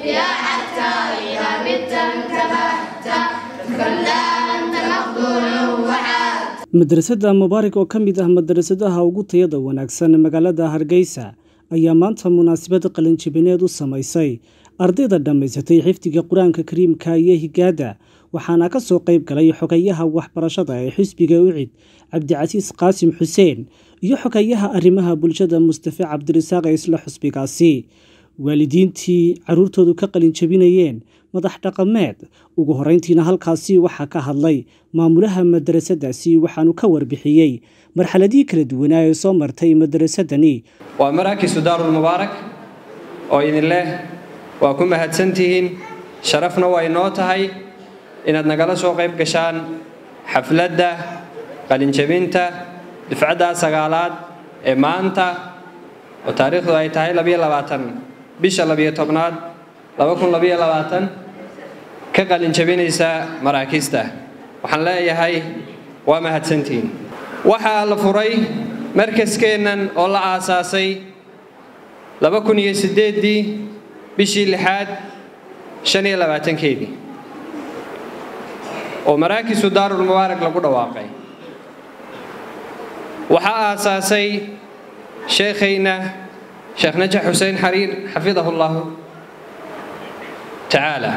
يا حتى إذا مت انتبهت كلا أنت مخدوع وحاد madrasadda mubaarak oo ka mid ah madrasadaha ugu tayada wanaagsan magaalada hargeysa ayaa maanta munaasabad qalinjibineed u samaysay ardayda dhammaysatay xifdiga qur-aanka kariimka iyo higaada waxaana ka soo qayb galay xogayaha waxbarashada ee xisbiga ucid cabdicasiis qaasim xuseen iyo xogayaha arrimaha bulshada mustafe cabdirasaaq ee isla xusbigaasi waalidiintii caruurtoodu ka qalinjabinayeen madax dhaqameed ugu horeyntiina halkaasi waxaa ka hadlay maamulaha madrasadaasi waxaanu ka warbixiyey marxaladihii kala duwanaa ee soo martay madrasadani waa maraakisu daarulmubaarak oo idin leh waa ku mahadsantihiin sharafna waa inoo tahay inaad nagala soo qayb gashaan xafladda qalinjabinta dufcadda sagaalaad ee maanta oo taariikhdu ay tahay labiyo labaatan bisha labiyo tobnaad laba kun labiyo labaatan ka qalinjabinaysa maraakiista waxaan leeyahay waa mahadsantihiin waxaa la furay markaskeennan oo la aasaasay laba kun iyo siddeeddii bishii lixaad shan iyo labaatankeedii oo maraakisu daarulmubaarak lagu dhawaaqay waxaa aasaasay sheekhayna sheekh najax xuseen xariir xafidahu llahu tacaala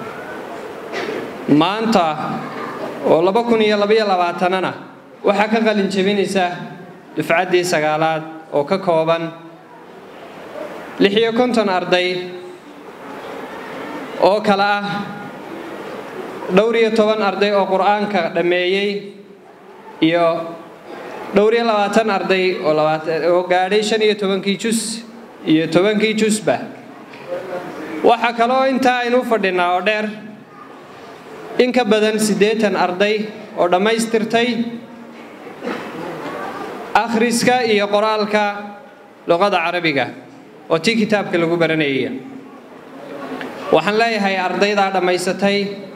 maanta oo laba kun iyo labaiyo labaatanana waxaa ka qalin jebinaysa dufcaddii sagaalaad oo ka kooban lix iyo konton arday oo kale ah dhowr iyo toban arday oo qur-aanka dhammeeyey iyo dhowr iyo labaatan arday oo gaadhay shan iyo tobankii jus iyo tobankii jusba waxaa kaloo intaa aynu u fadhinaa oo dheer in ka badan siddeetan arday oo dhammaystirtay akhriska iyo qoraalka luqada carabiga oo tii kitaabka lagu baranayay waxaan leeyahay ardaydaa dhammaysatay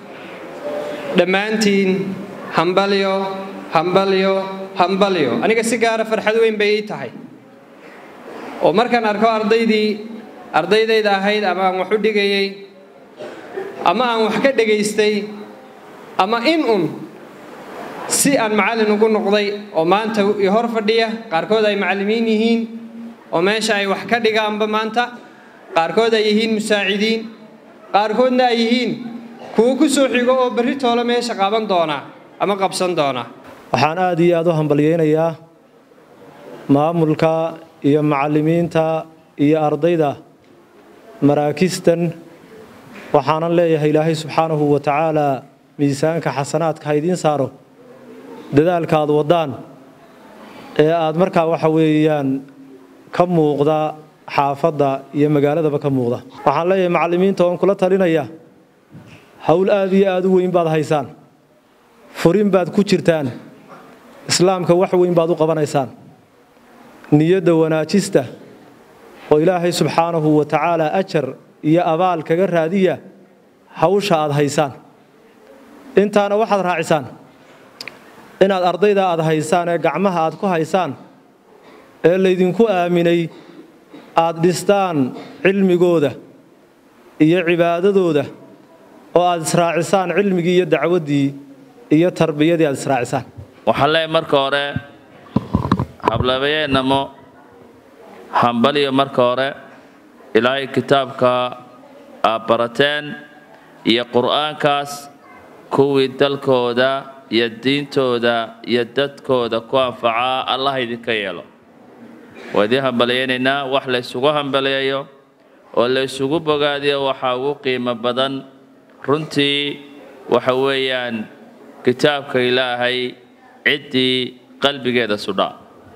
dhammaantiin hambalyo hambalyo hambalyo aniga si gaara farxad weyn bay ii tahay oo markaan arko ardaydii ardaydayda ahayd ama aan wax u dhigayay ama aan wax ka dhegaystay ama in un si aan macallin ugu noqday oo maanta i hor fadhiya qaarkood ay macallimiin yihiin oo meesha ay wax ka dhigaanba maanta qaarkood ay yihiin musaacidiin qaarkoodna ay yihiin kuwo ku soo xigo oo berri toole meesha qaban doona ama qabsan doona waxaan aad iyo aad u hambalyaynayaa maamulka iyo macallimiinta iyo ardayda maraakistan waxaanan leeyahay ilaahay subxaanahu wa tacaalaa miisaanka xasanaadka ha idiin saaro dadaalka aad waddaan ee aad markaa waxa weeyaan ka muuqda xaafadda iyo magaaladaba ka muuqda waxaan leeyahay macallimiinta oon kula talinaya howl aad iyo aad u weyn baad haysaan furin baad ku jirtaan islaamka wax weyn baad u qabanaysaan niyadda wanaajista oo ilaahay subxaanahu wa tacaalaa ajar iyo abaal kaga raadiya hawsha aad haysaan intaana waxaad raacisaan inaad ardayda aad haysaan ee gacmaha aad ku haysaan ee laydinku aaminay aad dhistaan cilmigooda iyo cibaadadooda oo aad israacisaan cilmigii iyo dacwaddii iyo tarbiyadii aad israacisaan waxaan leeyahay marka hore hablabeyeennamo hambaliyo marka hore ilaahay kitaabka aad barateen iyo qur'aankaas kuwii dalkooda iyo diintooda iyo dadkooda ku anfacaa allah idinka yeelo waa idiin hambaliyaynaynaa wax la ysugu hambaliyayo oo la ysugu bogaadiyo waxaa ugu qiimo badan runtii waxa weeyaan kitaabka ilaahay ciddii qalbigeeda sudhaa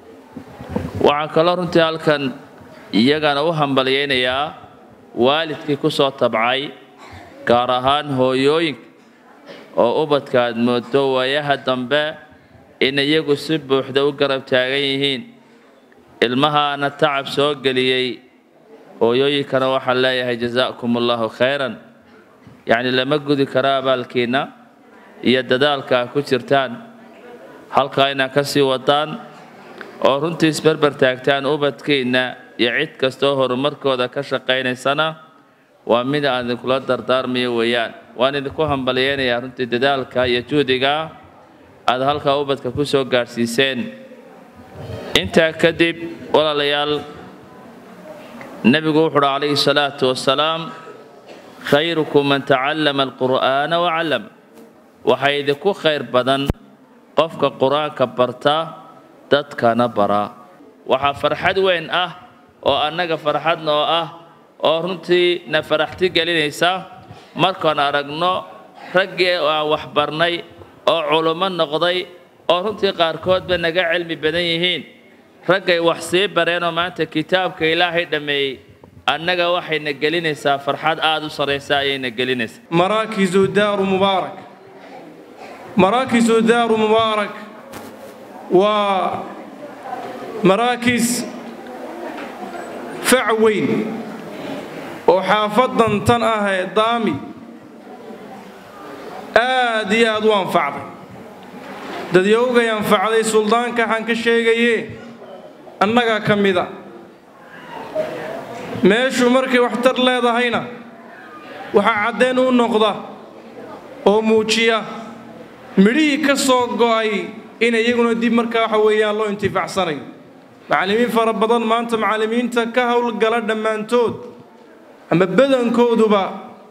waxaan kaloo runtii halkan iyagana u hambalyaynayaa waalidkii ku soo tabcay gaar ahaan hooyooyinka oo ubadka aad moodo waayaha dambe in iyagu si buuxda u garab taagan yihiin ilmahaana tacab soo geliyey hooyooyinkana waxaan leeyahay jasaakum allahu khayran yacni lama gudi karo abaalkiinna iyo dadaalka a ku jirtaan halkaa inaad ka sii wadaan oo runtii isberber taagtaan ubadkiinna iyo cid kastoo horumarkooda ka shaqaynaysana waa mid aan idinkula dardaarmayo weeyaan waan idinku hambalyeynayaa runtii dadaalka iyo juhdiga aad halkaa ubadka ku soo gaadhsiiseen intaa kadib walaalayaal nebigu wuxu uhi calayhi salaatu wasalaam khayrukum man tacallama alqur'aana wacallam waxaa idinku khayr badan qofka qur-aanka barta dadkana bara waxaa farxad weyn ah oo annaga farxad noo ah oo runtii na faraxti gelinaysa markaan aragno raggii aan waxbarnay oo culummo noqday oo runtii qaarkoodba naga cilmi badan yihiin raggay wax sii bareenoo maanta kitaabka ilaahay dhammeeyey annaga waxayna gelinaysaa farxad aada u sarraysa ayayna gelinaysaa maraakisu daaru mubaarak maraakisu daaru mubaarak waa maraakis fac weyn oo xaafadan tan ah ee daami aad iyo aad u anfacday dadyowgay anfacday suldaanka waxaan ka sheegaye annagaa ka mida meeshu markay waxtar leedahayna waxaa caddeen u noqda oo muujiya midhihii ka soo go'ay in iyaguna dib markaa waxa weeyaan loo intifaacsanayo macallimiin fara badan maanta macallimiinta ka howlgala dhammaantood ama badankooduba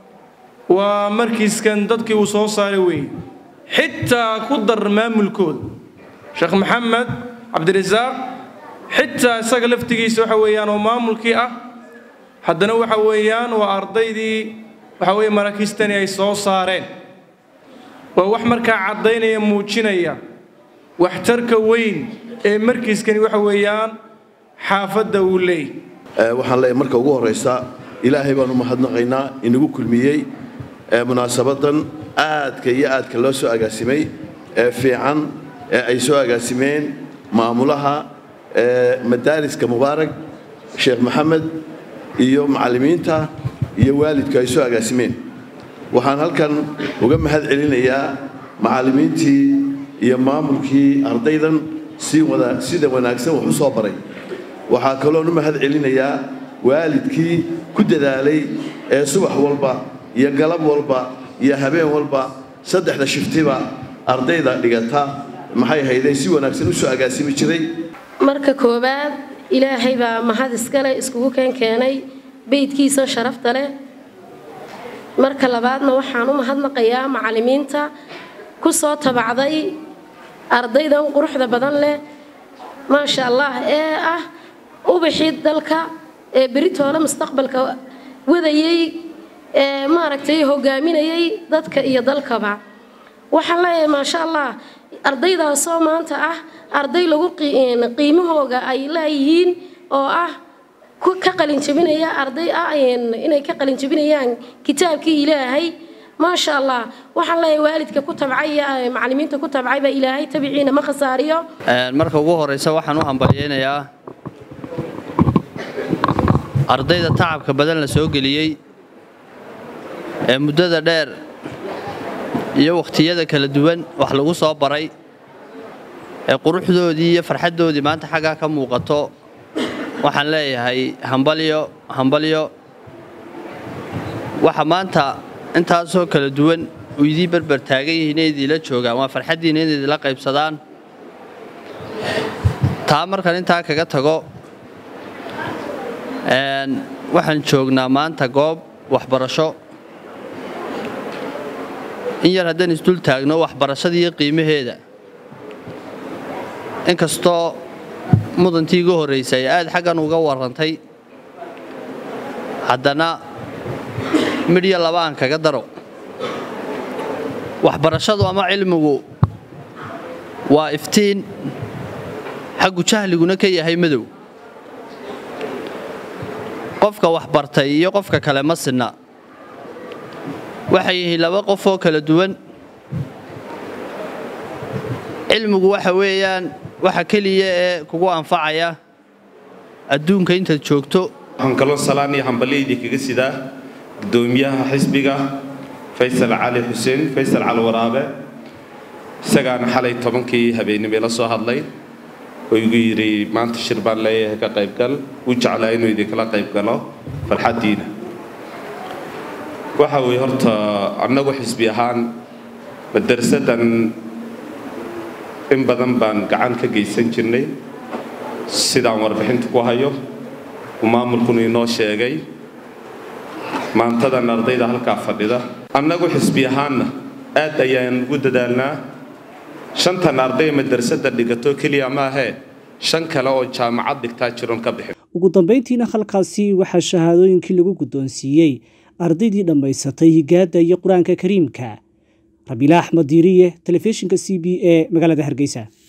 waa markiiskan dadkii uu soo saaray weeye xitaa ku dar maamulkooda sheekh maxamed cabdirasaaq xitaa isaga laftigiisa waxa weeyaan oo maamulkii ah haddana waxa weeyaan waa ardaydii waxa weeye maraakiistani ay soo saareen waa wax markaa caddaynaya muujinaya waxtarka weyn ee markiiskani waxa weeyaan xaafadda uu leeyahy waxaan leeyahay marka ugu horraysa ilaahay baan u mahadnaqaynaa inagu kulmiyey munaasabadan aadka iyo aadka loo soo agaasimay ee fiican ee ay soo agaasimeen maamulaha madaariska mubaarak sheekh maxamed iyo macallimiinta iyo waalidku ay soo agaasimeen waxaan halkan uga mahad celinayaa macallimiintii iyo maamulkii ardaydan si wada sida wanaagsan wax u soo baray waxaa kaloon u mahad celinayaa waalidkii ku dadaalay ee subax walba iyo galab walba iyo habeen walba saddexda shiftiba ardayda dhigata maxay hayday si wanaagsan u soo agaasimi jiray marka koowaad ilaahay baa mahad iskale iskugu keen keenay beydkiisa sharafta leh marka labaadna waxaan u mahadnaqayaa macallimiinta ku soo tabacday ardaydan quruxda badan leh maasha allah ee ah ubaxii dalka ee beritoole mustaqbalka wadayey ee maaragtay hogaaminayay dadka iyo dalkaba waxaan leeyahay maasha allah ardaydaasoo maanta ah arday lagu qiimahooga ay leeyihiin oo ah ka qalinjabinaya arday ah inay ka qalinjabinayaan kitaabkii ilaahay maasha allah waxaan leeyahay waalidka ku tabcay iyo macallimiinta ku tabcay baa ilaahay tabiciina ma khasaariyo marka ugu horeysa waxaan u hambalyeynayaa ardayda tacabka badan la soo geliyey ee muddada dheer iyo wakhtiyada kala duwan wax lagu soo baray ee quruxdoodii iyo farxaddoodii maanta xaggaa ka muuqato waxaan leeyahay hambalyo hambalyo waxa maanta intaasoo kala duwan u idii berber taagan yihiin inay idiila joogaan waa farxaddiina inay idila qaybsadaan taa markan intaa kaga tago waxaan joognaa maanta goob waxbarasho in yar haddaan isdul taagno waxbarashadiiyo qiimaheeda inkastoo mudantii igu horraysay ay aad xaggan uga warrantay haddana midhyo laba aan kaga daro waxbarashadu ama cilmigu waa iftiin xaggu jahliguna ka yahay madow qofka waxbartay iyo qofka kale ma sinna waxay yihiin laba qof oo kala duwan cilmigu waxa weeyaan waxa keliya ee kugu anfacaya adduunka intaad joogto waxaan kaloo salaan iyo hambalyaydii kaga sidaa gudoomiyaha xisbiga faysal cali xuseen faysal cali waraabe isagaana xalay tobankii habeennimay la soo hadlay oo igu yidhi maanta shir baan leeyahay ka qaybgal u jeclaa inuu idinkala qaybgalo farxaddiina waxa weeye horta annagu xisbi ahaan madarsadan in badan baan gacan ka geysan jirnay sidaan warbixinta ku hayo uu maamulkuna inoo sheegay maantadan ardayda halkaa fadhida annagu xisbi ahaanna aad ayaan ugu dadaalnaa shantan arday madrasada dhigato keliya maahee shan kale oo jaamacad dhigtaa jiron ka bixin ugu dambeyntiina halkaasi waxaa shahaadooyinkii lagu guddoonsiiyey ardaydii dhammaysatay higaadda iyo qur-aanka kariimka rabiila axmed diiriye telefishinka c b e magaalada hargeysa